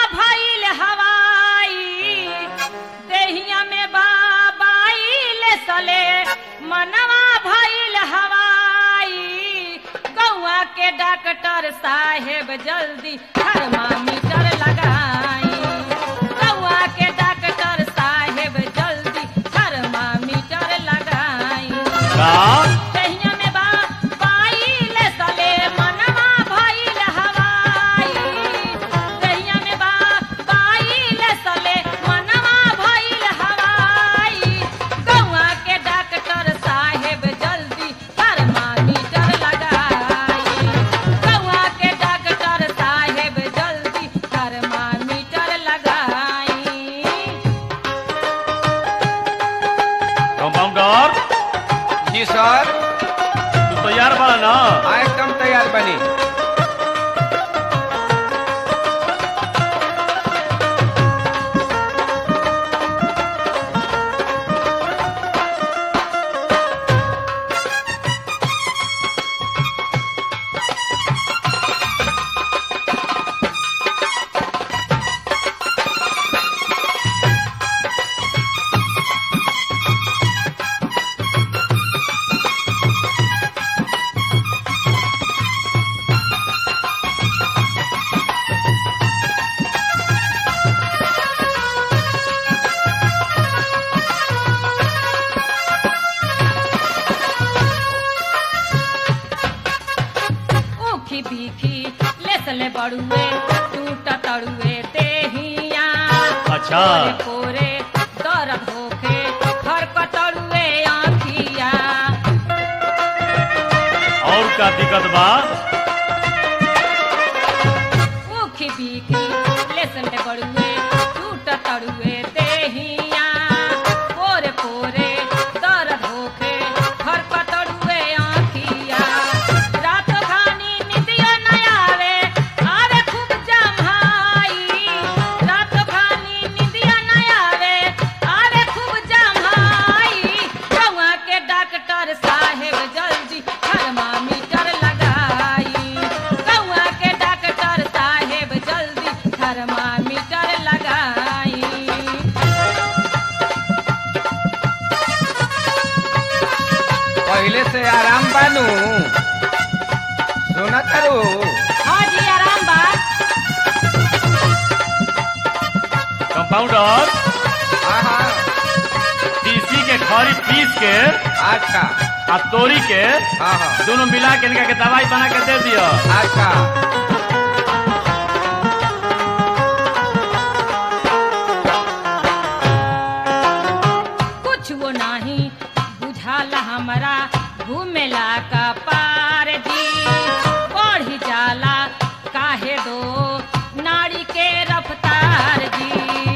भइल हवाई देहिया में बाबाइल सले मनवा भइल हवाई गौआ के डॉक्टर साहेब जल्दी थर्मामीटर लगाई गौआ के डॉक्टर साहेब जल्दी थर्मामीटर लगाई का कहिया में बा पाइल सले मनवा भइल हवाई कहिया में बा पाइल सले मनवा भइल हवाई गौआ के डॉक्टर साहेब जल्दी थर्मामीटर लगाई गौआ के डॉक्टर साहेब जल्दी थर्मामीटर लगाई कंपाउंडर जी सर तू तैयार बा ना हाँ एकदम तैयार बनी ऊखी बीखी लेसले बड़ुए टूट तड़ुए देहिया अच्छा। पोरे पोरे दर्द होके खरकतड़ुए आँखिया और का दिक्कत बा ऊखी बीखी लेसले बड़ुए टूट तड़ुए देहिया पोरे पोरे दर्द होके खरकतड़ुए आँखिया रात खानी निदिया न आवे आवे खूब जम्हाई रात खानी निदिया न आवे आवे खूब जम्हाई गौआ के डॉक्टर साहेब जल्दी थर्मामीटर लगाई गौआ के डॉक्टर साहेब जल्दी थर्मामीटर लगाई पहले से आराम बानू सुना तारू हाँ जी आराम बा कंपाउंडर हाँ हाँ तीसी के खरी पीस के अच्छा आ तोरी के हाँ हाँ दोनों मिला के इनका के दवाई बना के दे दियो अच्छा कुछ वो नहीं बुझाला हमरा घूमेला का पार जी बढ़ी जाला काहे दो नाड़ी के रफ्तार जी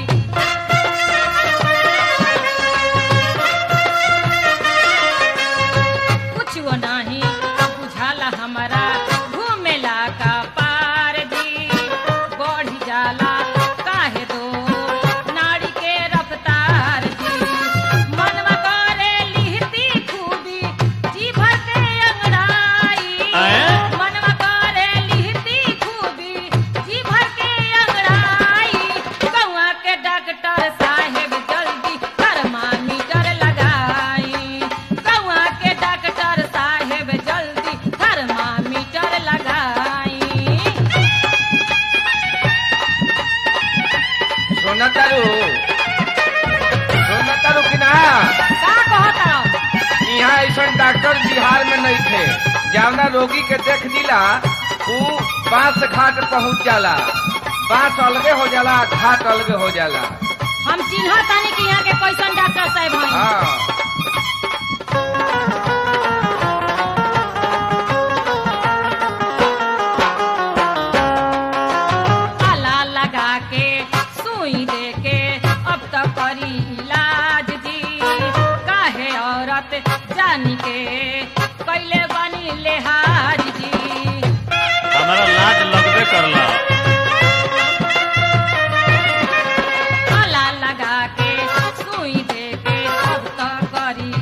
कुछ वो नहीं बुझाला हमरा घूमेला का पार जी बढ़ी जाला काहे दो नाड़ी के रफ्तार जी मनवा करे लिहती खूबी जी भर के अंगड़ाई हैं? मनवा करे लिहती खूबी जी भर के अंगड़ाई गौआ के डॉक्टर साहेब जल्दी थर्मामीटर लगाई गौआ के डॉक्टर साहेब जल्दी थर्मामीटर लगाई सुना तारू सुना तारू कि ना का कहता यहाँ ऐसा डॉक्टर बिहार में नहीं थे जवना रोगी के देख दिला ऊ बांस घाट पहुँच जाला बांस अलगे हो जाला घाट अलगे हो जाला हम चिन्ह तानी कि यहाँ के कैसन डॉक्टर साहब हैं हाँ आला लगा के सुई दे के अब तक करी इलाज जी काहे औरत जानी के कैले बनी लेहाज जी हमारा लाज लगबे करला आला लगा के सुई दे के अब तक करी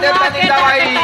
दे मुआ तनी के दवाई। दांत